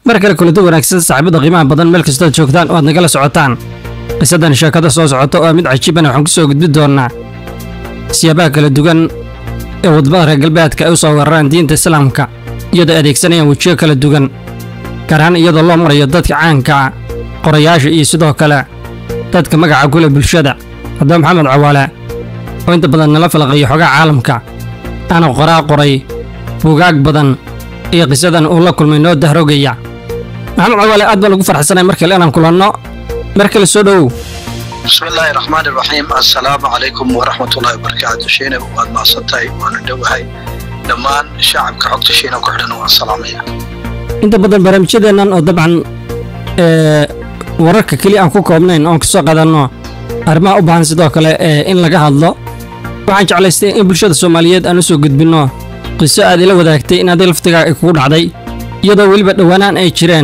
mar kale kulanto wanaagsan saaxiibada qiimaha badan meel kastood joogtaan oo aad nagala socotaan qisadan sheekada soo socota oo mid cajiibana waxaan ku soo gudbi doonnaa siyaabaha kala duwan ee wadamada reer galbeedka ay u soo weeraraan diinta islaamka iyadoo adeegsanayaan wejiyo kala duwan gaar ahaan iyadoo loo marayo dadka caanka ah qorayaasha iyo sidoo kale dadka magaca kule bulshada haddaba maxamed cawaale oo inta badan nala falaqayo xogaha caalamka aana qoraa qoray buugaag badan iyo qisadan uu la kulmay noo dahrogaya maxamed cawaale aad baan ugu farxsanay mar kale inaan kulanno mar kale soo dhowow bismi illaahi raxmaan iraxiim assalaamu calaykum waraxmatullahi wabarakaatu shiina waad mahadsantahay waana dhowahay dhammaan shacabka xogta shiina ku xidhan waan salaamaya inta badan barnaamijyadeennan oo dabcan ee wararka keliya aan ku koobnayn oon kasoo qadanno arrimaha u baahan sidoo kale ee in laga hadlo waxaan jeclaystay in bulshada soomaaliyeed aan u soo gudbinno qiso aad ila wadaagtay in adiga laftigaa ay kugu dhacday iyadoo weliba dhowaanaan ay jireen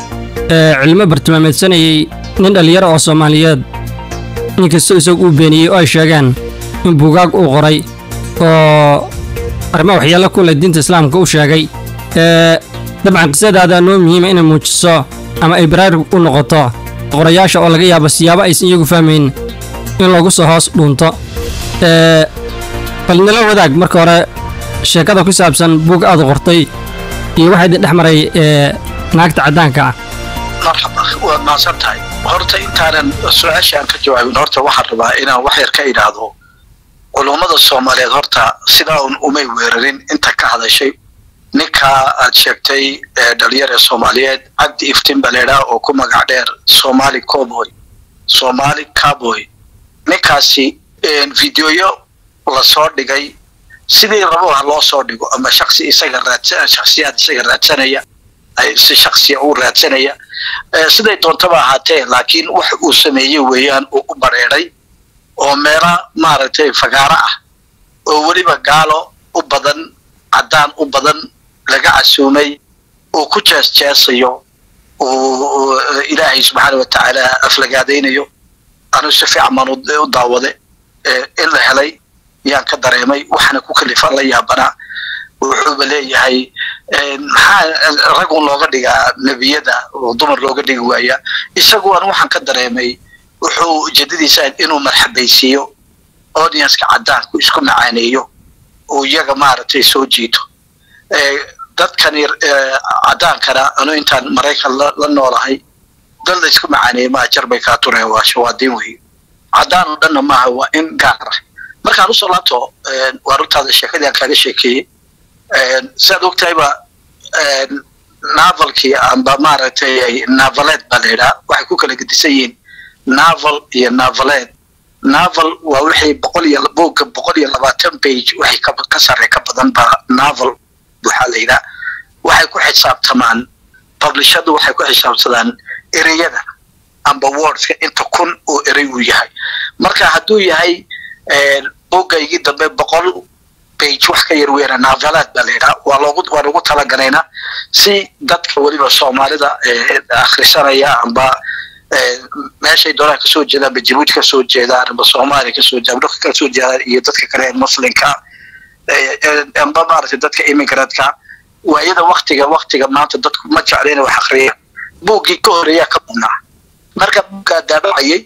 ee cilmo bartilmaameedsanayay nin dhallinyaro oo soomaaliyeed inkastoo isagu uu beeniyey oo ay sheegeen in buugaag uu qoray oo arrimaha waxyaalo ku leh diinta islaamka u sheegay ee dabcan qisadaada noo muhiima inay muujiso ama ay baraarug u noqoto qorayaasha oo laga yaabo siyaabo aysan iyagu fahmayn in lagu soo hoos dhuunto ee bal nala wadaag marka hore sheekada ku saabsan buug aad qortay iyo waxaa idin dhex maray ee naagta caddaanka ah marxaba waad mahadsan tahay horta intaanan su-aasha aan ka jawaabin horta waxaan rabaa inaan wax yar ka idhaahdo culummada soomaaliyeed horta sidaa un umay weerarin inta ka hadashay ninkaa aad sheegtay ee dhalinyar ee soomaaliyeed cabdi iftin baleedha oo ku magac dheer somali coboy somali caboy ninkaasi videoyo lasoo dhigay sidii rabo ha loo soo dhigo ama shaksi isaga raadsa shaksiyaad isaga raadsanaya si shaksiya u raadsanaya siday doontaba ahaatee laakiin wax uu sameeyey weeyaan uu u bareeday oo meela maaragtay fagaaro ah oo weliba gaalo u badan caddaan u badan laga casuumay uu ku jees jeesayo uu ilaahay subxaana watacaala aflagaadaynayo anuu si fiican baan u daawade in la helay yaan ka dareemay waxaana ku kalifan la yaabanaa wuxuuba leeyahay maxaa ragun looga dhigaa nebiyada oo dumar looga dhigi waaya isagu an waxaan ka dareemay wuxuu ujeedadiisa inuu marxabaysiiyo audienska caddaanku isku macaaneeyo uu iyaga maaragtay soo jiito dadkani caddaankana anu intaan maraykan la noolahay dad la isku macaaneeya maa jar bay kaa tureen waa shawaadiin wey caddaan oo dhanna maaha waa in gaar ah markaan usoo laabto waa runtaada sheekadii aan kaaga sheekeeyey siaad ogtahayba navalkii amba maaragtay navaleed baa la yidhaha waxay ku kala gedisan yihiin naval iyo navaleed naval waa wixii boqol iyo buugga boqol iyo labaatan page waxay ka sarre ka badan baa naval waxaa la yidhaha waxay ku xisaabtamaan publishadu waxay ku xisaabsadaan ereyada amba wordska inta kun oo erey uu yahay marka hadduu yahay buuggaygii dambe boqol bage wax ka yar weera navalaad baa la yidhaha waa loogu waan ugu talagalaynaa si dadka weliba soomaalida akhrisanaya amba meeshay doonaan kasoo jeedaan ba jabuuti kasoo jeedaan amba soomaaliya kasoo jeedaan dhulka kasoo jeedaan iyo dadka kale ee muslimka amba maaragtay dadka immigrantska waayada waktiga waktiga maanta dadku ma jecla inay wax akriya buuggii ka horeeyaa ka badnaa marka buuggaa daabacayay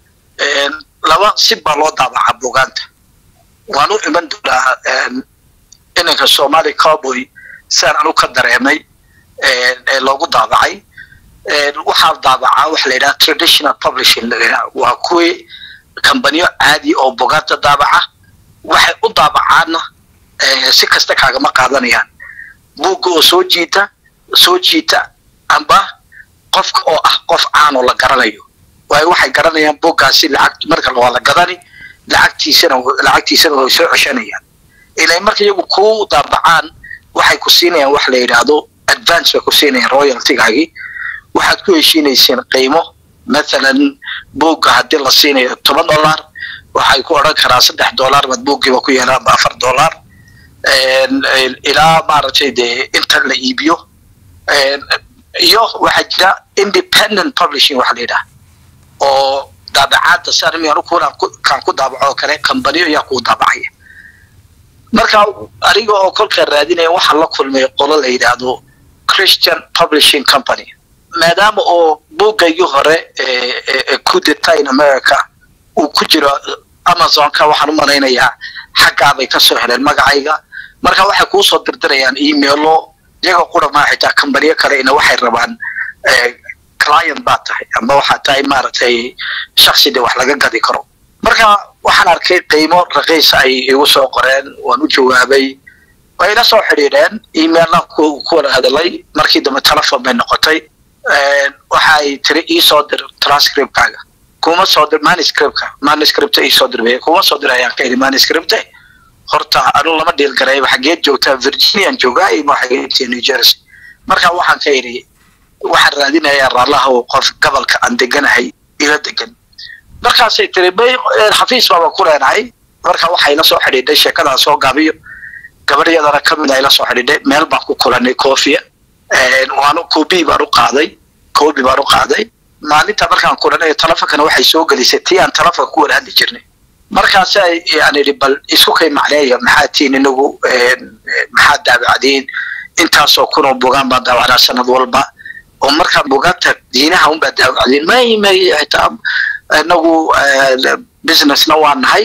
laba si baa loo daabacaa buugaanta waan u iman doonaa inanka somali cowboy siaan anu ka dareemay ee loogu daabacay waxaa daabacaa waxa la yidhaha traditional publishing waa kuwii kambaniyo caadi oo bugaanta daabaca waxay u daabacaanna si kasta kaagama qaadanayaan buugga oo soo jiita soo jiita amba qofka oo ah qof caanoo la garanayo waayo waxay garanayaan buuggaasi lacag marka waa la gadani lacagtiisana lacagtiisana way soo ceshanayaan ilaa marka iyagu ku daabacaan waxay ku siinayaan wax la yidhaahdo advance bay ku siinayaan royaltigaagii waxaad ku heshiinayseen qiimo mathalan buugga haddii la siinayo toban dollar waxay ku odhan karaa saddex dollar baad buuggiiba ku yeelaan ba afar dollar ilaa maaragtay dee inta la iibiyo iyo waxaa jira independent publishing waxa la yidhaha oo daabacaadda sarmiyan kaan ku daabaco oo kale kambaniyo ayaa kuu daabacaya marka aniga oo kolkaa raadinaya waxaa la kulmay qolo la yidhaahdo christian publishing company maadaama oo buuggaygii hore ee ku dita in america uu ku jiro amazonka waxaan u malaynayaa xaggaabay ka soo heleen magacayga marka waxay kuu soo dirdirayaan emailo iyaga qura maa xitaa kambaniyo kale ina waxay rabaan client baa tahay ama waxaa tahay maaragtay shaksidii wax laga gadi karo marka waxaan arkay qiimo raqiis ay igu soo qoreen waan u jawaabay way ila soo xidhiidheen emailna ku wada hadalay markii dambe telefon bay noqotay waxa ay tiri ii soo dir transcriptkaaga kuma soo dir manuscriptka manuscripta ii soo dir kuma soo dir ayaan ka idhi manuscripta horta anu lama dhiil garayba xageed joogtaa virginian joogaa ima xageedtii new jersey marka waxaan ka idhi waxaan raadinayaa raallaha oo qof gobolka aan deganahay ila degan markaasay tiri bay xafiis baaba ku leenahay marka waxay la soo xidhiidhay sheekadaa soo gaabiyo gabadhyadana ka mid a ila soo xidhiidhay meel baan ku kulanay coofia waanu kobi baan u qaaday kobi baan u qaaday maalinta markaan kulanay telefonkana waxay soo gelisay tii aan telefonka ku wada hadli jirnay markaas aan idhi bal isku kay macneeya maxaa tiin inagu maxaa daabacdiin intaasoo kunoo bugaan baan daawacnaa sanad walba oo markaa bugaagta diinaha unbaa daawacdiin may may xitaa inagu businessna waa nahay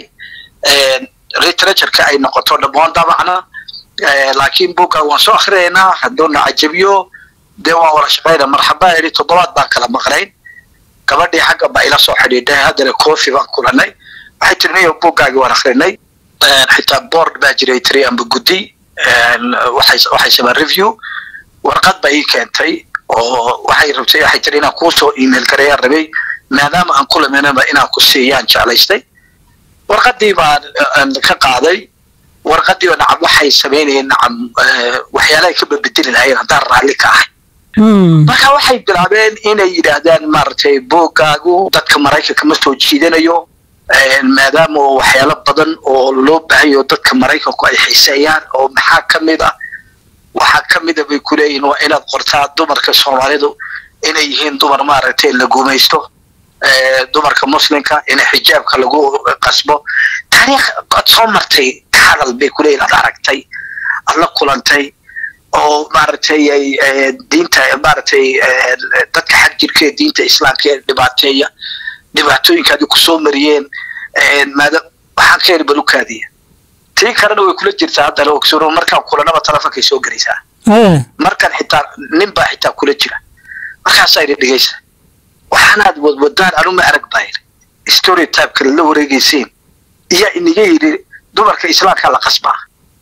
literatureka ay noqoto dhammaan dabacna laakiin buga waan soo akrinaynaa hadduuna cajabiyo dee waan wada shaqayna marxabaa idhi toddobaad baan kala maqnayn gabadhii xagga baa ila soo xidhiidhay haddana coffee baan kulanay waxay tiri niyo buuggaagii waan akrinay xitaa board baa jiray tiri amba guddi waxay waxay samaan review warqad baa ii keentay oo waxay rabtay waxay tiri inaan kuu soo email garayaan rabay maadaama aan kulamanaba inaan ku siiyaan jeclaystay warqadii baan ka qaaday warqadii oo nacam waxay samaynayeen nacam waxyaalahay ka babedeli lahayeen haddaan raalli ka ahay marka waxay bilaabeen inay yidhaahdaan maaragtay buuggaagu dadka maraykanka ma soo jiidanayo maadaama oo waxyaalo badan oo loo baahayo dadka maraykanku ay xiiseeyaan oo maxaa ka mid ah waxaa ka mida bay ku leeyihin waa inaad qortaa dumarka soomaalidu inay yihiin dumar maaragtay la gumaysto dumarka muslimka in xijaabka lagu qasbo taariikh ad soo martay ka hadal bay kuleeyihin ad aragtay ad la kulantay oo maaragtay diinta maaragtay dadka xag jirka ee diinta islaamka ee dhibaateeya dhibaatooyinkaadi kusoo mariyeen maada waxaan ka heli balukaadiya tii kalena way kula jirtaa haddana ogsuro markaan kulanaba telefonkay soo gelaysaa markan xitaa nin baa xitaa kula jira markaasaa idhi dhegeysa waxaanaad wadwadaan anuma arag baa yidhi story typeka la wareegaysiin iyaa iniga yidhi dumarka islaamka la qasbaa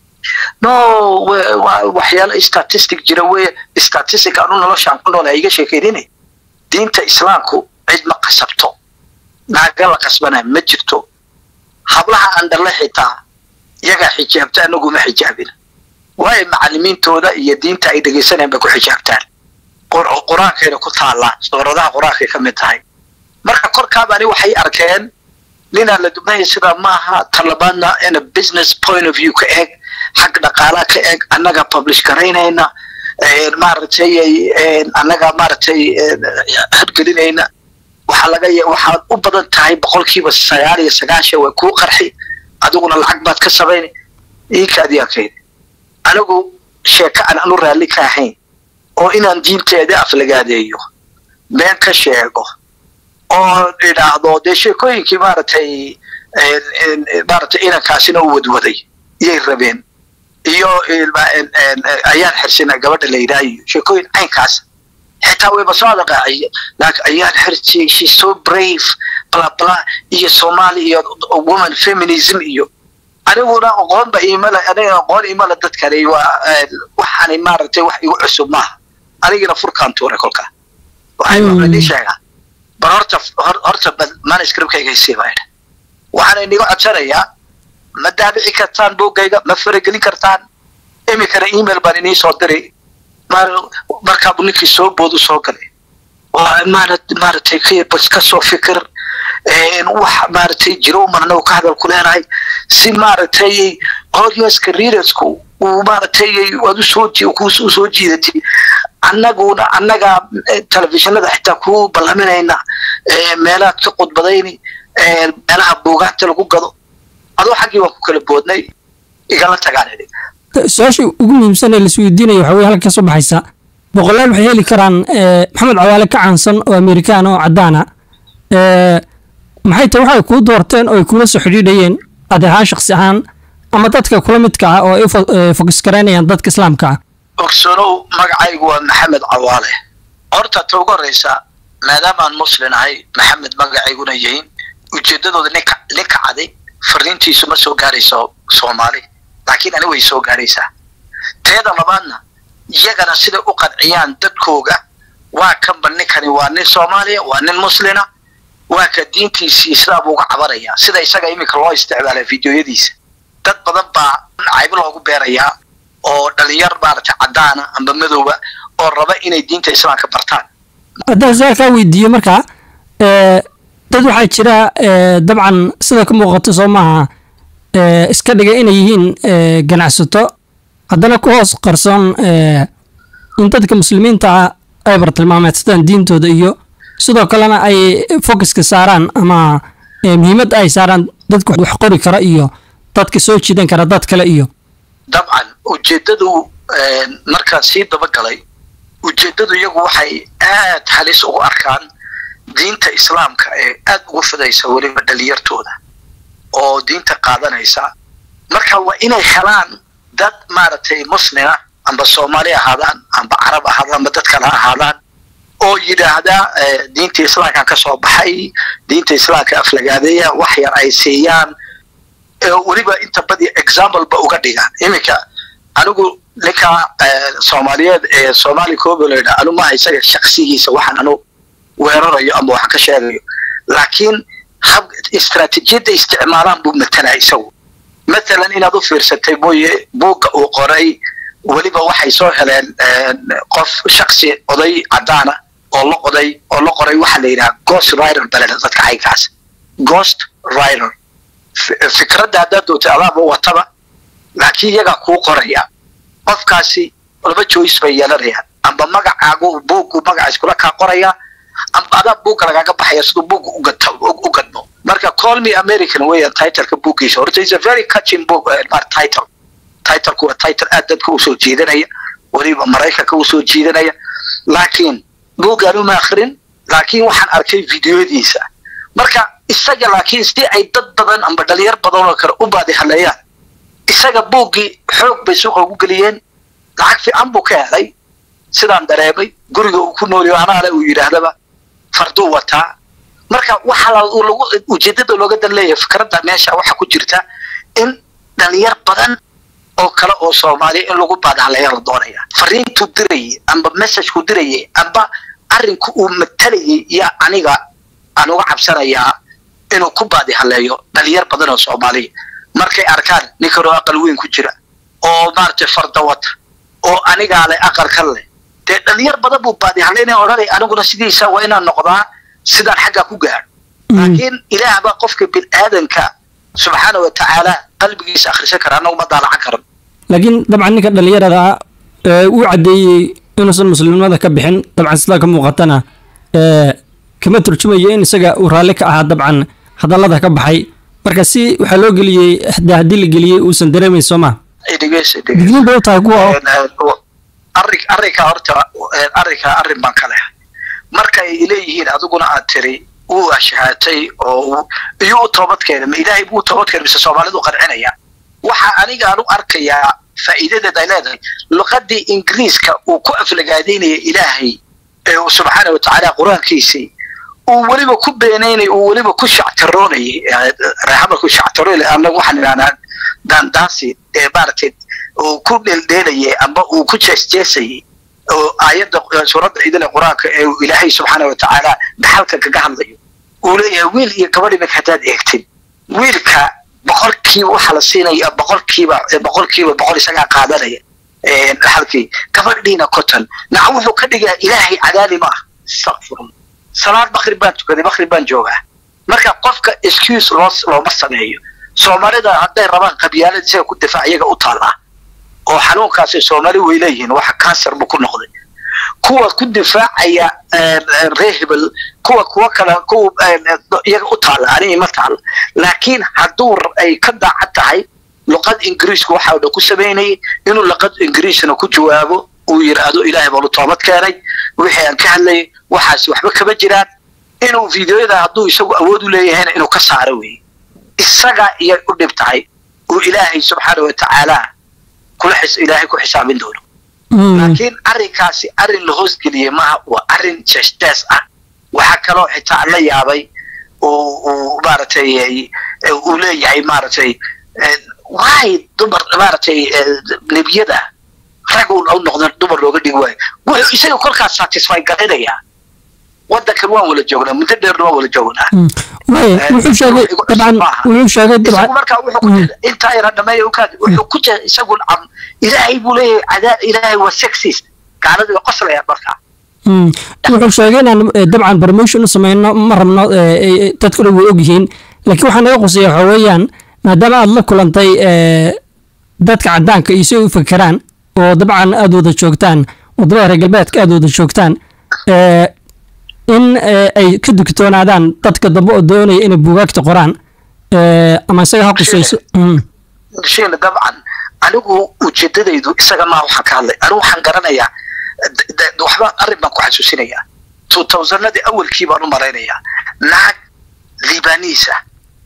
no waxyaalo statistic jira wey statistic anu noloshaan ku nool iga sheekeynina diinta islaamku cid ma qasabto naaga la qasbana ma jirto hablaha andhalle xitaa iyagaa xijaabta anagu ma xijaabin waayo macalimiintooda iyo diinta ay dhegaysanayaan bay ku xijaabtaan qur-aankayna ku taallaa suuradaha qur-aankay ka mid tahay marka korkaabani waxay arkeen ninaan la dubnaya sidaa maaha talabaadna ina business point of view ka eeg xag dhaqaalaha ka eeg annaga publish garaynayna maaragtay annaga maaragtay hadgelinayna waxaa laga waxaad u badan tahay boqolkiiba sagaal iyo sagaashan waa kuu qarxi adiguna lacag baad ka samayn iikaadiyakayda anigu sheeko aan anu raalli ka ahayn oo inaan diinteeda aflagaadeeyo been ka sheego oo idhaahdo dee sheekooyinkii maaragtay maaragtay inankaasina u wadwaday iyay rabeen iyo ayaan xirsina gabadha la yidhaayo sheekooyin caynkaas xitaa wayba soo adaqaaciye laakiin ayaan xirsi she so brave bla bla iyo somali iyo woman feminism iyo aniguna aqoonba imala aniga aqoon imala dadkani waa waxaani maaragtay wax igu cusub maaha anigina furkaan tuuray kolkaa waxaan idin sheegaa bal horta horta manuscriptkayga isii baa idha waxaan iniga codsanayaa ma daabici kartaan buuggayga ma faragelin kartaan iminkana email baan inii soo diray markaabu ninkii soo boodu soo galay maaragtay ka soo fikir wax maaragtay jiro uman anagu ka hadal ku leenahay si maaragtay audienska readersku uu maaragtay waad usoo usoo jiidatay annaguna annagaa telefishinada xitaa ku ballaminayna meelaad ka qudbadayni meelaha buugaagta lagu gado adoo xaggii waan ku kala boodnay igala tagaan idhi su-aasha ugu muhiimsan ee laisweydiinaya waxa weye halka ka soo baxaysa boqolaal waxay heli karaan maxamed cawaale ka caansan oo amerikaan oo caddaana maxay tahay waxay kuu doorteen oo ay kula soo xidhiidhayeen adi ahaan shaksi ahaan ama dadka kula midka ah oo ay u fokus garaynayaan dadka islaamka ah ogsanow magacaygu waa maxamed cawaale horta ta ugu horreysa maadaamaan muslin ahay maxamed magacayguna yihiin ujeeddadooda ninka ninka caday fariintiisu ma soo gaarayso soomaali laakiin ani way soo gaaraysaa teeda labaadna iyagana siday u qadciyaan dadkooga waa kanba ninkani waa nin soomaaliya waa nin muslina waa ka diintiisii islaam uga cabanaya sida isaga iminka loo isticmaala videoyadiisa dad badan baa caybo loogu beerayaa oo dhalinyar maaragtay caddaana amba madowba oo raba inay diinta islaamka bartaan haddaan saa kaa weydiiyo markaa dad waxaa jira dabcan sida ka muuqato soo maaha iska dhiga inay yihiin ganacsato haddana ku hoos qarsoon in dadka muslimiinta ah ay bartilmaameedsadaan diintooda iyo sidoo kalena ay focuska saaraan ama muhiimadda ay saaraan dadka wax qori kara iyo dadka soo jiidan kara dad kale iyo dabcan ujeeddadu markaan sii dabagalay ujeeddadu iyagu waxay aad halis ugu arkaan diinta islaamka ee aad ugu fidaysa weliba dhalinyartooda oo diinta qaadanaysa marka waa inay helaan dad maaragtay muslina amba soomaali ahaadaan amba carab ahaadaan amba dad kale ahaadaan oo yidhaahda diinta islaamkan ka soo baxay diinta islaamka aflagaadeeya wax yar ay siiyaan weliba inta badi example ba uga dhigaan iminka anigu ninka soomaaliyeed ee soomaali koobo la yidhaha anu maaha isaga shaksigiisa waxaan anu weerarayo ama waxaan ka sheegayo laakiin hab istraatijiyadda isticmaalaan buu matalaa isagu matalan inaad u fiirsatay mooye buugga uu qoray weliba waxay soo heleen qof shaksi oday caddaana oo la oday oo la qoray waxaa la yidhaha ghost rider baleda dadka caygaas ghost rider fikradda haddaad dootay adaaba wataba laakiin iyagaa kuu qoraya qofkaasi laba joyce bay yeelanayaan amba magacaagu buuggu magacaas kula kaa qoraya amba adaa buugga lagaaga baxaya siduu buugga u gadmo marka call me american weeyaan titleka buuggiisa horta is a very catching book mar title titleku waa title aad dadka usoo jiidanaya weliba maraykanka usoo jiidanaya laakiin buuggaan uma akrin laakiin waxaan arkay videoyadiisa marka isaga laakiin si ay dad badan amba dhalinyar badan oo kale u baadi haleeyaan isaga buuggii xoog bay suuqa ugu geliyeen lacag fiican buu ka helay sidaan dareemay guriga uu ku nooliyo anaale uu yidhaahdaba farduu wataa marka waxa lagu ujeedada looga dan leeyahay fikradda meesha waxa ku jirta in dhalinyar badan oo kale oo soomaaliya in lagu baadahaleeya la doonaya fariintuu dirayay amba messagekuu dirayay amba arrinku uu matalayay iyo aniga aan uga cabsanayaa inuu ku baadihaleeyo dhalinyar badan oo soomaaliya markay arkaan ninkanoo aqal weyn ku jira oo maaragtay farda wata oo anigaa leh aqalkan leh dee dhalinyar badan buu baadihaleynaya odhanay aniguna sidiisa waa inaan noqdaa sidaan xaggaa ku gaadho laakiin ilaah baa qofka biniaadanka subxaana wa tacaala qalbigiisa akhrisan kara annagu ma daalacan karan laakiin dabcan ninka dhalinyarada uu caddeeyey inuusan muslimnimada ka bixin dabcan sidaa ka muuqatana kama turjumayo in isaga uu raalli ka ahaa dabcan hadallada ka baxay marka si waxaa loo geliyey de haddii la geliyey uusan dareemayn soo ma digniin bay u tahay kuwa arrin arrinka horta arrinka arrin baan ka leh markay leeyihiin adiguna aad tiri uu ashahaatay oo iyo u toobadkeena ma ilaahay buu toobadkeena mise soomaalidu qancinaya waxa aniga aan u arkayaa faa'iidadeed ay leedahay luqadii ingiriiska uu ku aflagaadaynaya ilaahay ee uu subxaana wa tacaala qur-aankiisii uu weliba ku beenaynay uu weliba ku shactaroonayay reexama ku shactaroonay annagu waxaan idhahnaa daandaasi ee maaragtay uu ku dheeldheelayay amba uu ku jeesjeesayay oo aayadda suuradda idile qur-aanka ee uu ilaahay subxaana wa tacaala dhaxalka kaga hadlayo uu leeyahay wiil iyo gabadh iminka haddaad eegtid wiilka boqolkiiba waxaa la siinaya boqolkiiba boqolkiiba boqol isagaa qaadanaya dhaxalkii gabadhiina cotton naca wuxuu ka dhigaa ilaahay cadaali ma ah astaqfirullah salaad bakri baan tukaday bakri baan joogaa marka qofka excuse loo looma sameeyo soomaalida hadday rabaan qabyaalada isaga ku difaac iyaga u taallaa oo xanuunkaasi soomaali way leeyihiin waxa kansar buu ku noqday kuwa ku difaacaya reer hebel kuwa kuwa kale kuwa iyaga u taalla aniga ma taalla laakiin hadduu ay ka daacad tahay luqad ingiriisku waxa dhan ku samaynayay inuu luqad ingiriisna ku jawaabo uu yidhaahdo ilaahay baanu toobad keenay wixii aan ka hadlayay waxaasi waxba kama jiraan inuu fideoyada hadduu isagu awood u leeyahayna inuu ka saaro weeye isaga iyay u dhib tahay uu ilaahay subxaana wa tacaala kula xis ilaahay ku xisaabin doono laakiin arrinkaasi arrin la hoosgeliyey maaha waa arrin jeestees ah waxaa kaloo xitaa la yaabay uu maaragtay uu leeyahay maaragtay waay dumar maaragtay nebiyada rag u noqda dumar looga dhigi waayo wuxuu isaga kolkaas satisfy garanayaa wadankan waan wala joognaa muddo dheerna waan wala joognaa wuxuu sheegay dabcan wuxuu sheegay dabcan marka wuxuu intaa yara dhameeya ukaad wuxuu ku jira isagu am ilaahay buu leeyahay cadaab ilaahay waa sexist gaaladii waa qoslaya markaa wuxuu sheegay inaan dabcan promotion u sameyno ma rabno dadkuna way ogyihiin laakiin waxaa naga quseeya waxa weeyaan maadaama aad la kulantay dadka cadaanka iyo si ay u fekeraan oo dabcan aada wada joogtaan wadamada reer galbeedka aada wada joogtaan in ay ka dugtoonaadaan dadka dambe oo doonaya inay buugaagta qoraan ama isaga ha qusayso shiina dabcan anigu ujeedadaydu isaga maa waxaan ka hadlay anigu waxaan garanayaa waxba arrin baan ku xasuusinayaa two thousandadii awalkii baan u malaynayaa naag libanisa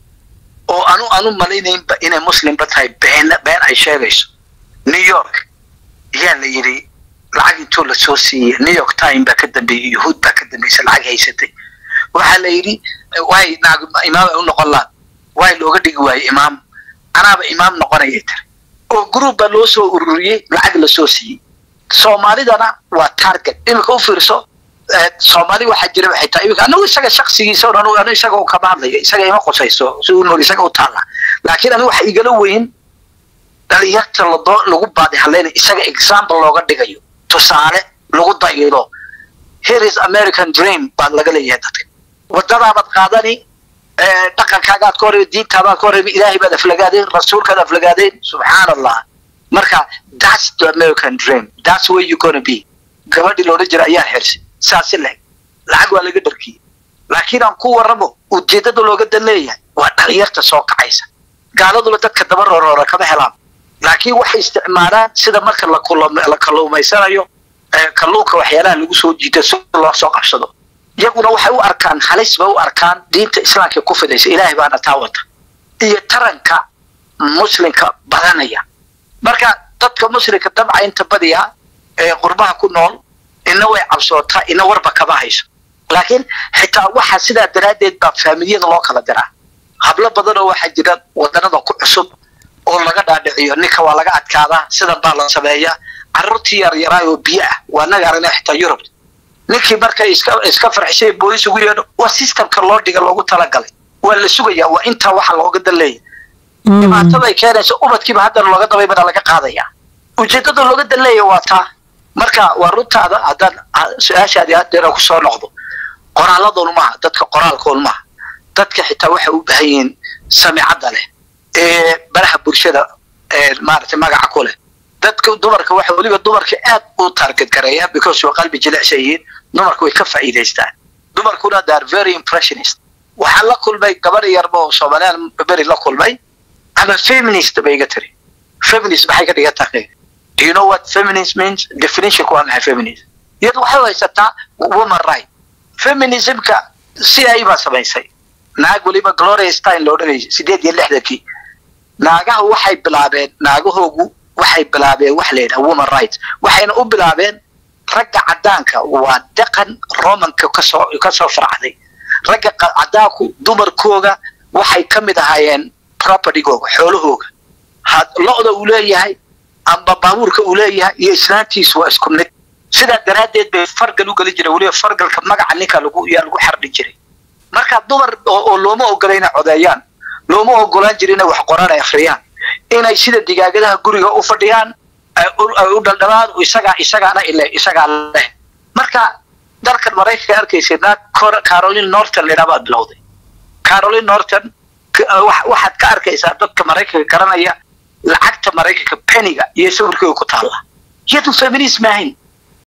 oo anu anu malaynaynba inay muslimba tahay been been ay sheegayso new york ayaa la yidhi lacag intuu la soo siiyey new york time baa ka dambeeyey yuhuud baa ka dambeysay lacag haysatay waxaa la yidhi waay naag imaam ay u noqon laad waay looga dhigi waayey imaam anaaba imaam noqonayay tiri oo group baa loo soo ururiyey lacag la soo siiyey soomaalidana waa target iminka u fiirso soomaali waxaa jira waxay tahay iminka anagu isaga shaksigiisa anu anu isaga kama hadlayo isaga ima qusayso si uu nool isaga u taalla laakiin anigu waxa igala weyn dhalinyarta ladoo lagu baadi hadlayna isaga example looga dhigayo tusaale lagu dayilo here is american dream baa laga leeyahay dadka wadadaabaad qaadani dhaqankaagaad ka horrebi diintaadaad ka horrebi ilaahay baad aflagaadeen rasuulkaad aflagaadeen subxaan allah marka that's the american dream that's where you gonna be gabadhii loola jira ayaa xirsi saasi leg lacag waa laga dharkiyey laakiin aan ku warramo ujeedada looga dan leeyahay waa dhalinyarta soo kacaysa gaaladuna dadka daba roroora kama helaan laakiin waxay isticmaalaan sida marka la kalluumaysanayo kalluunka waxyaalaha lagu soo jiito si loo soo qabsado iyaguna waxay u arkaan halis bay u arkaan diinta islaamka ku fidaysa ilaahay baana taa wata iyo taranka muslimka badanaya marka dadka muslimka dabca inta badiya ee qurbaha ku nool ina way cabsootaa ina warba kama hayso laakiin xitaa waxa sidaa daraaddeed baa faamiliyada loo kala diraa hablo badanoo waxaa jira wadanada ku cusub oo laga dhaadhiciyo ninka waa laga adkaadaa sidan baa la sameeyaa carruurtii yaryaraay oo biyo ah waa naga aragna xitaa yurub ninkii markay iska iska farxisay boolis ugu yeedho waa systemka loo dhiga loogu talagalay waa la sugayaa waa intaa waxa looga dan leeyahy dhibaataday keenaysa ubadkiiba haddana looga dabaybana laga qaadayaa ujeedada looga dan leeyahy waa taa marka waa runtaada haddaan su-aashaadii haddeera ku soo noqdo qoraalladoon maaha dadka qoraalkoon maaha dadka xitaa waxay u baahan yihiin samicadda leh ee baraha bulshada maaragtay magaca ku leh dadka dumarka waxa weliba dumarka aad u target gareeya because waa qalbi jilicsan yihiin dumarku way ka faa'iidaystaan dumarkuna they are very impressionist waxaan la kulmay gabar yarba oo soomaaliyan beri la kulmay ama feminist bay iga tiri feminist maxay ka dhigan tahay do you know what feminist means definitionku waa maxay feminist iyadu waxay haysataa woman right feminismka si ay baa samaysay naag weliba gloria stein loo dhagaysa sideed iyo lixdankii naagaha waxay bilaabeen naagahoogu waxay bilaabeen wax la yidhaha woman rights waxayna u bilaabeen ragga caddaanka waa dhaqan romanka kasoo kasoo farcday ragga caddaanku dumarkooga waxay ka mid ahaayeen propertygooga xoolahooga lo-da uu leeyahay amba baabuurka uu leeyahay iyo islaantiisu waa isku mid sidaa daraaddeed bay fargal u geli jiray weliba fargalka magaca ninka lagu yaa lagu xardhi jiray marka dumar oo looma ogola inay codeeyaan looma ogolaan jira inay wax qoraan ay akhriyaan inay sida digaagadaha guriga u fadhiyaan ay u dhaldhalaan isagaa isagaana ile isagaa leh marka dalkan maraykanka arkaysa naag caroline norton layidhaha baad bilowday caroline norton waxaad ka arkaysaa dadka maraykanka garanaya lacagta maraykanka peniga iyo sawirkeega ku taalla iyadu feminism ahayn